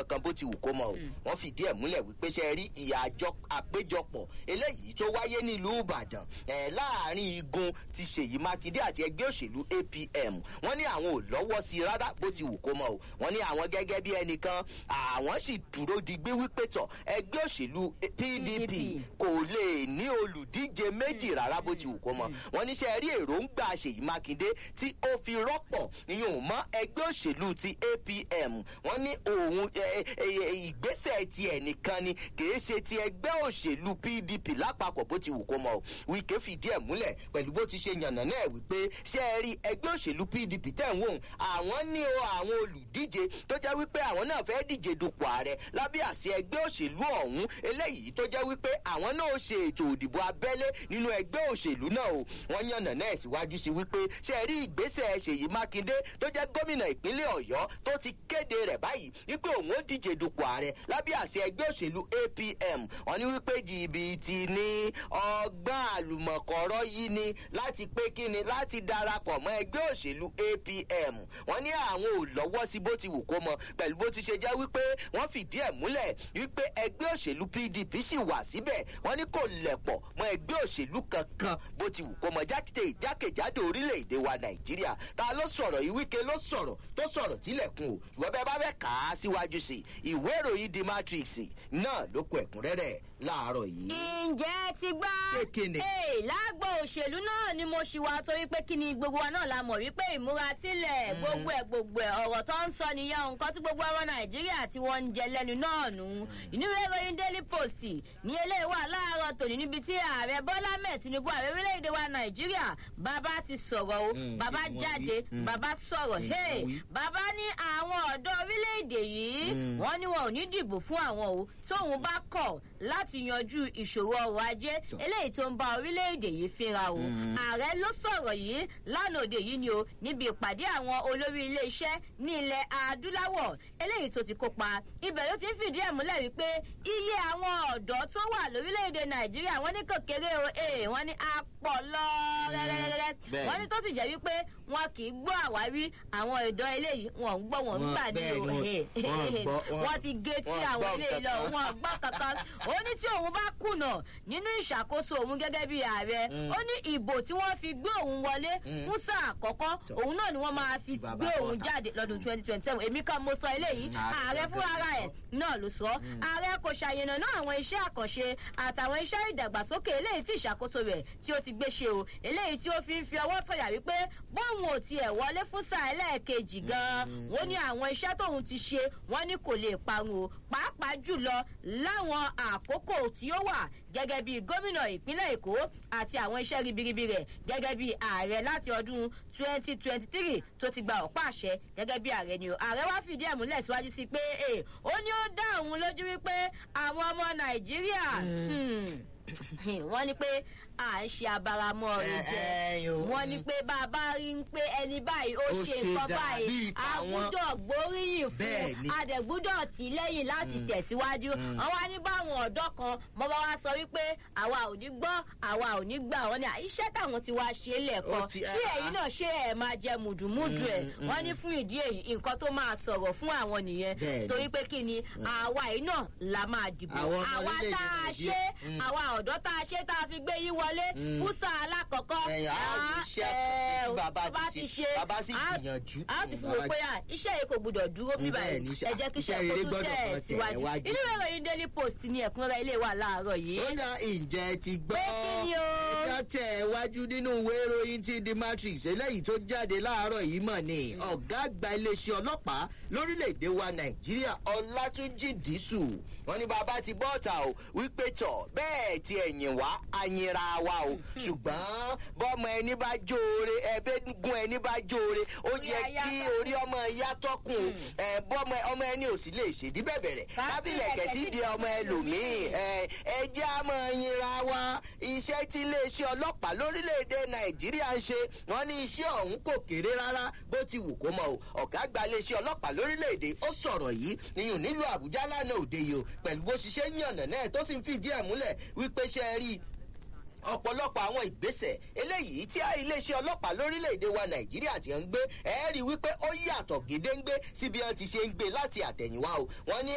kankan bó ti wù kó mọ o wọ́n fìdí ẹ̀ múlẹ̀ wípé ṣe rí ìyà àjọ àpéjọpọ̀ eléyìí tó wáyé nílùú ìbàdàn ẹ̀ láàrin igun ti ṣèyí mákindé àti ẹgbẹ́ òṣèlú apm wọ́n ní àwọn ò lọ́wọ́ sí i rárá bó ti wù kó mọ o wọ́n ní àwọn gẹ́gẹ́ bí ẹnìkan àwọn sì dúró digbí wípé tọ̀ ẹgbẹ́ òṣèlú pdp kò lè ní olùdíje méjì rárá bó ti wù kó mọ wọ́n ní ṣe rí èròǹgbà ṣèyí mákindé tí ó fi rọ́pọ̀ ìyẹn mọ́ ẹgbẹ́ òṣèlú ti apm wọ́n ní òun ìgbésẹ̀ ti ẹnìkan ni kìí ṣe ti ẹgbẹ́ òṣèlú pdp lápapọ̀ bó ti wù kó mọ o wíkẹ́ fìdí ẹ̀ múlẹ̀ pẹ̀lú bó ti ṣe yànnà náà wípé ṣe é rí ẹgbẹ́ òṣèlú pdp tẹ̀ ń wò àwọn ní o àwọn olùdíje tó jẹ́ wípé àwọn náà fẹ́ díje dupò ààrẹ lábẹ́ àṣẹ ẹgbẹ́ òṣèlú ọ̀hún eléyìí tó jẹ́ wípé àwọn náà ṣe ètò òdìbò abẹ́lé nínú ẹgbẹ́ òṣèlú náà o wọ́n yànnà náà síwájú sí wípé ṣe é rí ìgbésẹ̀ ṣèyí mákindé tó jẹ́ gómìnà ìpínlẹ̀ ọ̀yọ́ tó ti kéde rẹ̀ báyìí wípé òun ó díje dupò ààrẹ lábẹ́ àṣẹ ẹgbẹ́ òṣèlú apm wọ́n ní wípé jìbìtì ní ọgbọ́n àlùmọ̀kọ́rọ́ yìí ni láti pé kíni láti darapọ̀ mọ́ ẹgbẹ́ òṣèlú apm wọ́n ní àwọn ò lọ́wọ́ sí bó ti wù kó mọ pẹ̀lú bó ti ṣe jẹ́ wípé wọ́n fìdí ẹ̀ múlẹ̀ wípé ẹgbẹ́ òṣèlú pdp sì wà síbẹ̀ wọ́n ní kò lẹ̀pọ̀ mọ́ ẹgbẹ́ òṣèlú kankan bó ti wù kó mọ jákèjì jákèjádò orílẹ̀-èdè wa nàìjíríà ta ló sọ̀rọ̀ yìí wíkẹ́ ló sọ̀rọ̀ tó sọ̀rọ̀ tílẹ̀kùn o ṣùgbọ́n bẹ́ẹ̀ bá fẹ́ kà á síwájú sí i ìwé ìròyìn di matrix náà ló kó ẹ̀kúnrẹ́rẹ́ láàárọ̀ yìí. ǹjẹ́ ti gbá Kékinni. ee lágbo òṣèlú náà ni mo ṣì wá torí pé kí ni gbogbo wa náà la mọ̀ wípé ìmúrasílẹ̀ gbogbo ẹ̀ gbogbo ẹ̀ ọ̀rọ̀ tó ń sọ nìyẹn nǹkan tí gbogbo ọmọ nàìjíríà tí wọ́n ń jẹ lẹ́nu náà nù inú ìwé ìròyìn daily post ní eléyìí wà láàárọ̀ tòní níbi tí ààrẹ bọ́lá mẹ́ẹ̀ tinubu ààrẹ orílẹ̀-èdè wa nàìjíríà bàbá ti sọ̀rọ̀ o Mm, bàbá wọ́n jáde wí. Mm. bàbá sọ̀rọ̀ Mm, hey wọ́n wí. bàbá ní àwọn ọ̀dọ́ orílẹ̀-èdè yìí Mm. wọ́n ní wọn ò ní dìbò fún àwọn o tóun bá kọ̀ láti yanjú ìṣòro ọrọ̀ ajé Tọ́. eléyìí tó ń bá orílẹ̀-èdè yìí fínra o Mm. ààrẹ ló sọ̀rọ̀ yìí lánàá òde yìí ni o níbi ìpàdé àwọn olórí ilé-iṣẹ́ ní ilẹ̀ adúláwọ̀ eléyìí tó ti kópa ibẹ̀ ló ti ń fìdí ẹ̀ múlẹ̀ wípé iye àwọn ọ̀dọ́ tó wà lórílẹ̀-èdè nàìjíríà wọ́n ní kòkèrè o ee wọ́n ní apọ̀ lọ rẹ́rẹ́rẹ́rẹ́ bẹ́ẹ̀ wọ́n ni. ní tó sì jẹ́ wípé wọn kì í gbọ́ àwárí àwọn ọ̀dọ́ eléyìí wọn ń gbọ́ wọn ń Wọn- gbà ní bẹ́ẹ̀ o ni, wọn- wọn gbọ́- wọn- wọ́n ti gé tí wọn àwọn gbọ́ eléyìí lọ kankan. wọn gbọ́ kankan ó ní tí òun bá kùnà nínú ìṣàkóso òun gẹ́gẹ́ bí ààrẹ Mm. ó ní ìbò tí wọ́n fi gbé òun wọlé Mm. fún sáà àkọ́kọ́ Tọ́. òun náà ni wọ́n máa fi Ti bàbá gbé òun bọ́ta. jáde lọ́dún twenty twenty seven èmi kan mo sọ eléyìí Mm, ààrẹ ààrẹ gangan fúnra ló ẹ̀ sọ. náà ló sọ ààrẹ kò ṣàyẹnà náà àwọn iṣẹ́ àkànṣe àtàwọn iṣẹ́ ìdàgbàsókè eléyìí tí ìṣàkóso rẹ̀ tí ó ti gbé ṣe o eléyìí tí ó fi ń fi ọwọ́ sọ̀yà wípé bóun ò tiẹ̀ wọlé fún sáà ẹlẹ́ẹ̀kejì gan-an wọ́n ní àwọn iṣẹ́ tóun ti ṣe wọ́n ní kò lè parun o pàápàá jùlọ láwọn àkókò tí ó wà gẹ́gẹ́ bí gómìnà ìpínlẹ̀ èkó àti àwọn iṣẹ́ ribiribi rẹ̀ gẹ́gẹ́ bí ààrẹ láti ọdún twenty twenty three tó ti gba ọ̀pá àṣẹ gẹ́gẹ́ bí ààrẹ ni o ààrẹ wá fìdí ẹ̀ múlẹ̀ síwájú sí pé ee ó ní ó dá òun lójú wípé àwọn ọmọ nàìjíríà hmm, wọ́n ní pé à ń ṣe abaramọ́ rẹ̀ jẹ́ Ẹ- ẹ- wọ́n ní pé bá a bá rí ń pé ẹni báyìí ó Ó ṣe ṣe nǹkan dà báyìí bíi a tàwọn. gbúdọ̀ gbóríyìn Bẹ́ẹ̀ fún ni. adẹ̀gbúdọ̀ tì í lẹ́yìn láti tẹ̀síwájú wọ́n wá ní báwọn ọ̀dọ́ kan mọ́ bá wá sọ wípé àwa ò ní gbọ́ àwa ò ní gbà wọ́n ní à, iṣẹ́ táwọn ti wá ṣe é lẹ́ẹ̀kan Ó ti- ṣé ẹ̀yin náà ṣé ẹ̀ máa jẹ mùdùmùdù ẹ̀ Mm, mm, wọ́n ní fún ìdí èyí nǹkan tó máa sọ̀rọ̀ fún àwọn nìyẹn Bẹ́ẹ̀ ni. torí pé kí ni àwa yìí náà la máa dìbò Àwọn ọmọ àwa orílẹ̀-èdè tá a Nàìjíríà. ṣe Mm. àwa ọ̀dọ́ tá a ṣe tá a fi gbé yín wọlé Mm. fún sáà alákọ̀ọ́kọ́ Ẹ̀yìn, á Ah, iṣẹ́ ẹ, tí bàbá bàbá ti ti ṣe, ṣe bàbá sì á- gbìyànjú. á ti fún Bàbá wọn pé à iṣẹ́ yìí kò gbọdọ̀ dúró bí Mm, bẹ́ẹ̀ báyìí ni, iṣẹ́- ẹ jẹ́ kí iṣẹ́ iṣẹ́ rere kó tún gbọ́dọ̀ tẹ̀ kan tẹ̀ síwájú wájú. inú ìwé ìròyìn daily post ni ẹ̀kúnrẹ́ ilé wa láàárọ̀ yìí. ó dá ìjẹ́ ti gbọ́. Pé kí ni o? ẹja tẹ̀ wájú nínú ìwé ìròyìn ti the matrix eléyìí tó jáde láàárọ̀ yìí mọ̀ ni ọ̀gá àgbà iléeṣẹ́ ọlọ́pàá lórílẹ̀‐èdè wa nàìjíríà ọlátúnjì dísù wọn ní bàbá ti bọ́ ọ̀tà o wípé tọ̀ bẹ́ẹ̀ ti ẹ̀yìn wá àyìnra wa o ṣùgbọ́n bọ́mọ ẹni bá jóore ẹ̀ẹ́dẹ́gún ẹni bá jóore ó Orí yẹ aya kí tọ́kùn. orí ọmọ ẹ̀yà tọ́kùn ẹ̀ bọ́mọ ọmọ ẹni ò sì lè ṣèdí bẹ̀bẹ̀rẹ̀ kábílẹ̀ kẹ̀sí di ọmọ ẹlòmíì ẹ ẹ jẹ́ àmọ́ yinra wa iṣẹ́ tí iléeṣẹ́ ọlọ́pàá lórílẹ̀‐èdè nàìjíríà ń ṣe wọ́n ní iṣẹ́ ọ̀hún kò kéré rárá bó ti wù kó mọ o ọ̀gá àgbà iléeṣẹ́ ọlọ́pàá lórílẹ̀‐èdè ó sọ̀rọ̀ yìí níyùn nílùú àbújá lánàá òde yìí o pẹ̀lú bó ṣiṣẹ́ yànnà náà tó sì ń fìdí ẹ̀ múlẹ̀ wípé ṣe é rí i ọ̀pọ̀lọpọ̀ àwọn ìgbésẹ̀ eléyìí tí iléeṣẹ́ ọlọ́pàá lórílẹ̀‐èdè wa nàìjíríà ti ń gbé ẹ̀ẹ́rì wípé ó yàtọ̀ gédéǹgbé síbi wọn ti ṣe ń gbé láti àtẹ̀yìnwá o wọ́n ní